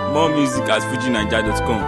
More music at fujinaija.com.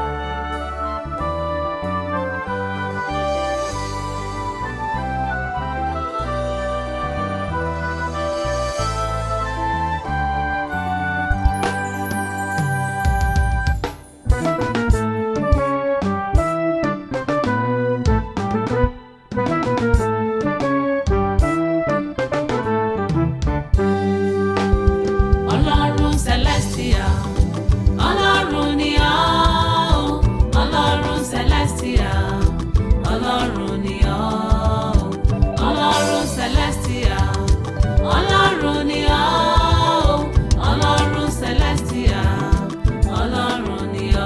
ọlọ́run celestia ọlọ́run ni ọ́ ọlọ́run celestia ọlọ́run ni ọ́ ọlọ́run celestia ọlọ́run ni ọ́ ọlọ́run celestia ọlọ́run ni ọ́.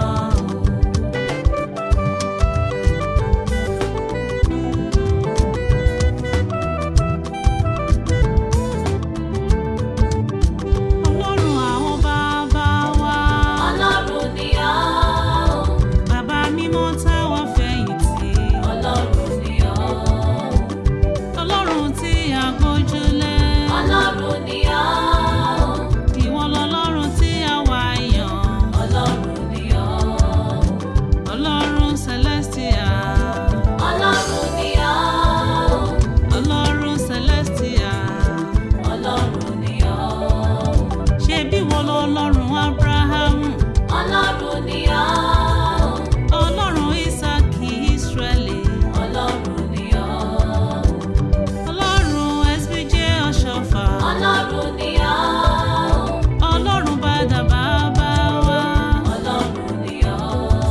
ọlọ́run àwọn bàbá wa. ọlọ́run ni ọ́. bàbá mímọ́ táwa fẹ̀yìntì. ọlọ́run ni ọ́. ọlọ́run tí a gbójúlé. ọlọ́run ni ọ́. ìwọ lọlọ́run tí a wá yàn. ọlọ́run ni ọ́. ọlọ́run celestia. ọlọ́run ni ọ́. ọlọ́run celestia. ọlọ́run ni ọ́ ṣebí wọ́n lọ́lọ́run abrahamu. ọlọ́run ni ọ́. ọlọ́run isaki israeli. ọlọ́run ni ọ́. ọlọ́run sbj ọ̀ṣọ́fà. ọlọ́run ni ọ́. ọlọ́run bàdà bàbá wa. ọlọ́run ni ọ́.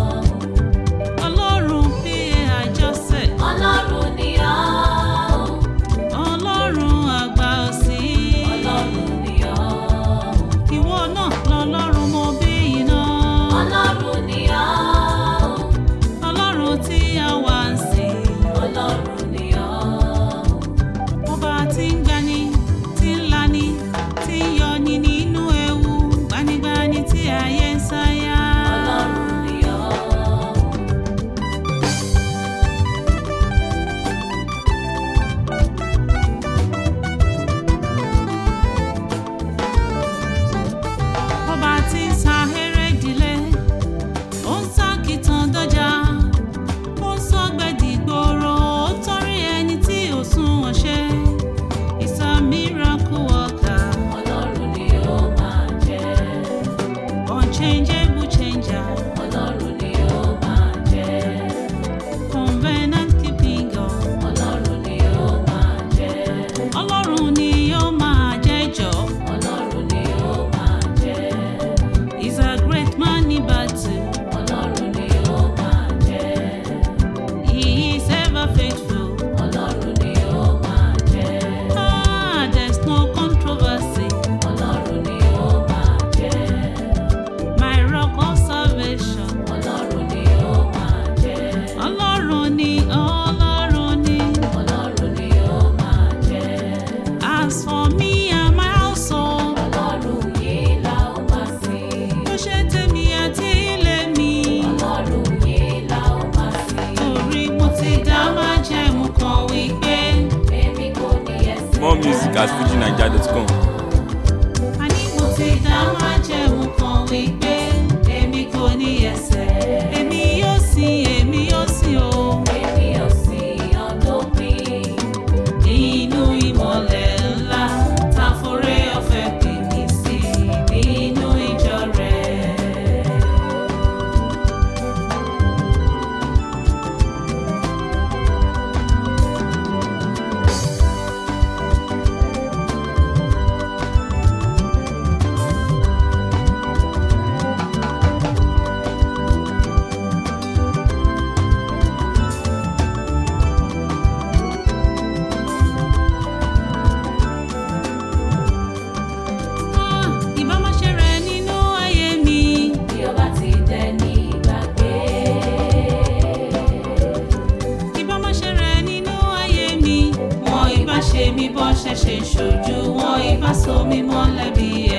ọlọ́run pa àjọsẹ̀. ọlọ́run ni ọ́. ọlọ́run àgbà òsì. ọlọ́run ni ọ́ ìwọ náà lọlọ́run mo bí iná. ọlọ́run ni ọ́. ọlọ́run tí a wá ń sìn. ọlọ́run ni ọ́. ọba tí ń gbani tí ń lani tí ń yọni nínú ewu gbanigbani tí ayé ń sáyà. ọlọ́run ni ọ́. ọba tí ń sa eré ìdílé ó ń sá kìtàn dọjà ó ń sọgbẹ́dì gbòòrò ó torí ẹni tí ò sunwọ̀n ṣe He's a miracle worker ọlọ́run ni ó máa jẹ́ unchangeable changer ọlọ́run ni ó máa jẹ́ covenant keeping God ọlọ́run ni ó máa jẹ́ ọlọ́run ni ó máa jẹ́ jọ ọlọ́run ni ó máa jẹ́ He's a great man in battle ọlọ́run ni ó máa jẹ́ He is ever faithful ọlọ́run ni ó máa jẹ́ ah there's no controversy ọlọ́run ni ó máa jẹ́ my rock of salvation ọlọ́run ni ó máa jẹ́ ọlọ́run ni ọlọ́run ni ọlọ́run ni ó máa jẹ́ as for me and my household ọlọ́run yìí la ó máa sìn bó ṣe tèmi àti ilé mi ọlọ́run yìí la ó máa sìn torí mo ti dá májẹ̀mú kan wípé èmi kò ní ẹsẹ̀ More music at fujinaija.com. àní mo ti dá májẹ̀mú kan wípé èmi kò ní ẹsẹ̀. èmi yóò sìn èmi yóò sìn o. èmi yóò sìn ọdọ́pin. nínú ìmọ̀lẹ̀ ńlá táforé ọ̀fẹ́ pè mí sí nínú ìjọ rẹ̀. Ah, ìbá má ṣe rẹ̀ nínú ayé mi. bí ó bá ti dẹ ní ìgbàgbé. ìbá má ṣe rẹ̀ nínú ayé mi. wọn ìbá ṣe mí bọ́ ṣẹ̀ṣẹ̀ ṣojú wọn ìbá so mí mọ́lẹ̀ bí